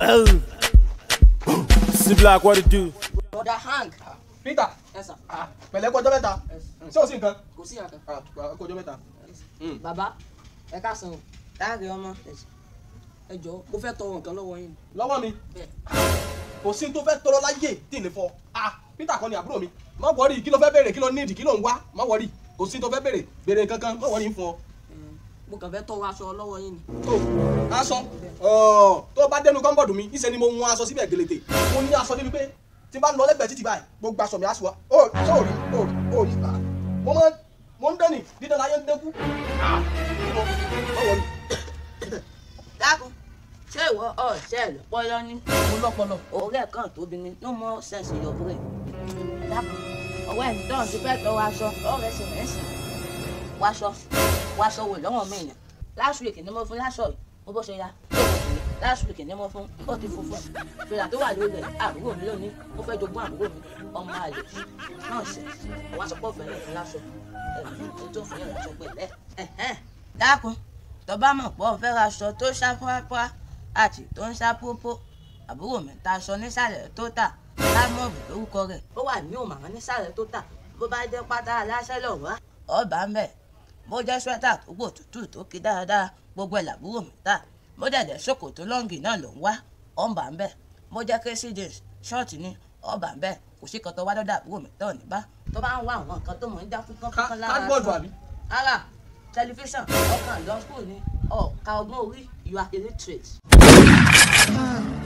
Oh. C Black, what it do? Brother Hank. Peter Yes, sir. ah, pẹ̀lẹ́ kọjọ́ mẹ́ta Yes. ṣé o sì nǹkan Kò sí àkàn. Ah, kọjọ́ mẹ́ta. Mm. Bàbá, ẹ káàsán o. Táàgì ọmọ. Ẹ jọ̀ọ́, mo fẹ́ tọrọ nǹkan lọ́wọ́ yín. lọ́wọ́ mi Bẹ́ẹ̀. kò sí tó fẹ́ tọrọ láyé tí ì lè fọ ah Peter kọ́ ni àbúrò mi má wọrí kí ló fẹ́ béèrè kí ló nídìí kí ló ń wá má wọrí kò sí tó fẹ́ béèrè béèrè kankan má wọrí fún ọ. Eh, Mo kàn fẹ́ tọrọ aṣọ lọ́wọ́ yín ni. tó aṣọ ọ̀, tó bá dénú kọ́ńbọ̀dù mi ìṣe ni mo hun aṣọ síbẹ̀ gèlètè mo ní aṣọ débi pé tí n bá lọ lẹ́gbẹ̀ẹ́ títì báyìí gbogbo aṣọ mi aṣọ wa ó ṣé ò rí ó rí ó rí ah, mo máa mo ń dẹ́nì dídán láyé ń dẹ́kú ah má wọrí. Dákun, ṣé ìwọ ọ̀ṣẹ́ rẹ̀ pọ́yọ́ ní? mo lọ́pọlọ. Ọ̀rẹ́ kan tóbi ni, no more sense in your brain. Dákun, ọ̀wẹ́ mi tó ń ti fẹ́ tọrọ aṣọ, ọ̀rẹ́ sì rẹ̀ sì. Wáṣọ, wáṣọ wò lọ́wọ́ mi yẹn. Last week ni mo fún láṣọ yìí, mo bó ṣe ya. Last week ni mo fún, ó ti funfun. Fìlà tó wà lórí rẹ̀, àbúrò mi lónìí, ó fẹ́ jogún àbúrò mi, ọmọ àlè. Náà ṣe, wá sọ pé ọ̀fẹ́ rẹ̀ fún láṣọ. Ẹ̀ tó fún yẹn láṣọ pẹ̀lẹ́. Ẹ̀hẹ́n. Dákun, tó bá mọ̀ pé ọ̀fẹ́ raṣọ tó ṣá pàápàá àti tó ń ṣá pópó àbúrò mi ta aṣọ nísàlẹ̀ tó tà lámọ̀bù lórúkọ rẹ̀. ó wà ní òmàrán nísàlẹ̀ tó tà bó bá jẹ́ pátá aláṣẹ lọ wá. ọba ń bẹ̀ bó jẹ́ swẹ́tà tó gbò tútù tó kí dáadáa gbogbo ẹ̀ làbúrò mi tà bó dẹ̀dẹ̀ ṣòkòtò lọ́ǹgì náà ló ń wá ọba ń bẹ̀ bó jẹ́ kérésì jeans ṣọ́ọ̀tì ni ọba ń bẹ̀ kò sí kan tó wá dọ́dọ̀ àbúrò mi tán ní bá. tó bá ń wá àwọn nǹkan tó mọ̀ ń já fúnkán fúnkán lára cardboard aṣọ. àbí. ara tẹlifíṣàn ọkàn lọ school ni ọ̀ka ọgbọ́n orí you are illiterate.